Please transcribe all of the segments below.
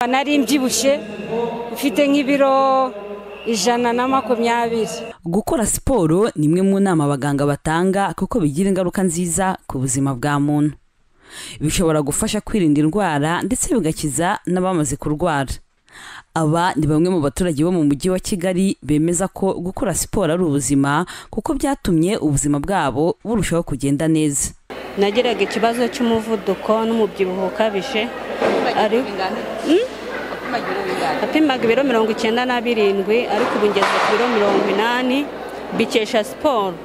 nari mbyibushye mfite nk'ibiro ijana na makumyabiri gukora siporo ni imwe mu nama abaganga batanga kuko bigira ingaruka nziza ku buzima bwa muntu bishobora gufasha kwirinda indwara ndetse bigakiza n'abamaze kurwara aba ni bamwe mu baturage bo mu mujyi wa kigali bemeza ko gukora siporo ari ubuzima kuko byatumye ubuzima bwabo burushaho kugenda neza nagiraga ikibazo cy'umuvuduko n'umubyibuho ukabije ariko napimaga ibiro mirongo icyenda na birindwi ariko ubu ngeze ku biro mirongo inani bikesha siporo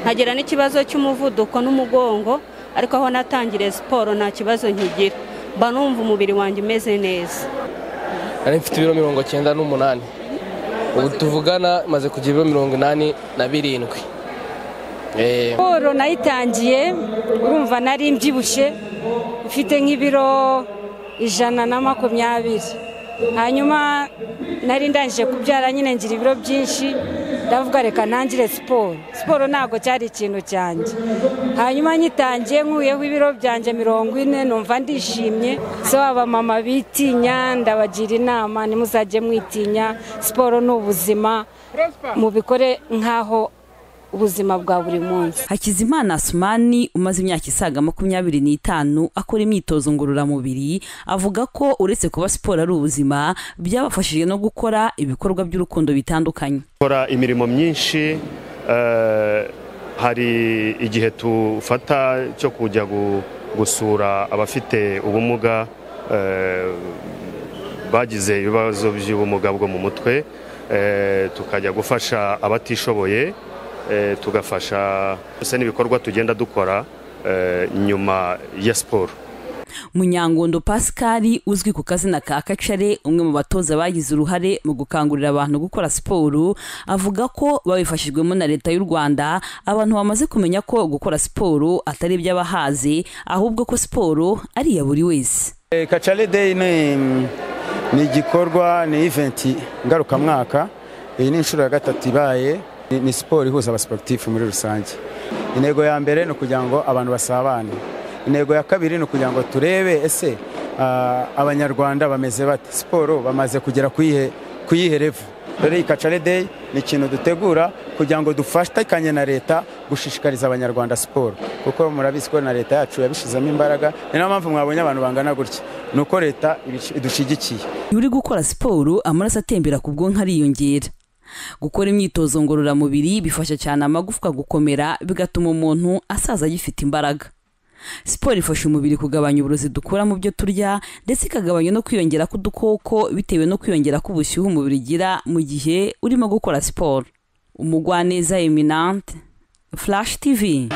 nkagira n'ikibazo cy'umuvuduko n'umugongo ariko aho natangiriye siporo nta kibazo nkigira mba numva umubiri wanjye umeze neza nari mfite ibiro mirongo icyenda n'umunani ubu tuvugana maze kugira ibiro mirongo inani na birindwi siporo nayitangiye urumva nari mbyibushye mfite nk'ibiro ijana na makumyabiri hanyuma nari ndangije kubyara nyine ngira ibiro byinshi ndavuga reka ntangire siporo siporo ntabwo cyari ikintu cyanjye hanyuma nyitangiye nkuyeho ibiro byanjye mirongo ine numva ndishimye so abamama bitinya ndabagira inama nimuzajye mwitinya siporo ni ubuzima mubikore nk'aho ubuzima bwa buri munsi hakizimana asumani umaze imyaka isaga makumyabiri n'itanu akora imyitozo ngororamubiri avuga ko uretse kuba siporo ari ubuzima byabafashije no gukora ibikorwa by'urukundo bitandukanye gukora imirimo myinshi eh, hari igihe tufata cyo kujya gu- gusura abafite ubumuga eh, bagize ibibazo by'ubumuga bwo mu mutwe eh, tukajya gufasha abatishoboye eh, tugafasha byose n'ibikorwa tugenda dukora eh, nyuma ya siporo munyangondo pascal uzwi ku kazina ka kacare umwe mu batoza bagize uruhare mu gukangurira abantu gukora siporo avuga ko babifashijwemo na leta y'u rwanda abantu bamaze kumenya ko gukora siporo atari iby'abahaze ahubwo ko siporo ari iya buri wese Eh, Kacale Day ni ni igikorwa ni event ngarukamwaka iyi ni inshuro ya gatatu ibaye ni, ni siporo ihuza abasiporutifu muri rusange intego ya mbere ni ukugira ngo abantu basabane intego ya kabiri ni ukugira ngo turebe ese ah, abanyarwanda bameze bate siporo bamaze kugera kuyihe kuyihe revu rero iyi Kacale Day ni ikintu dutegura kugira ngo dufatikanye na leta gushishikariza abanyarwanda siporo kuko murabizi ko na leta yacu yabishizemo imbaraga ni nayo mpamvu mwabonye abantu bangana gutya ni uko leta ibici- idushyigikiye iyo uri gukora siporo amaraso atembera ku bwonko ariyongera gukora imyitozo ngororamubiri bifasha cyane amagufwa gukomera bigatuma umuntu asaza agifite imbaraga siporo ifasha umubiri kugabanya uburozi dukura mu byo turya ndetse ikagabanya no kwiyongera k'udukoko bitewe no kwiyongera k'ubushyuhe umubiri ugira mu gihe urimo gukora siporo umugwaneza eminante flash tv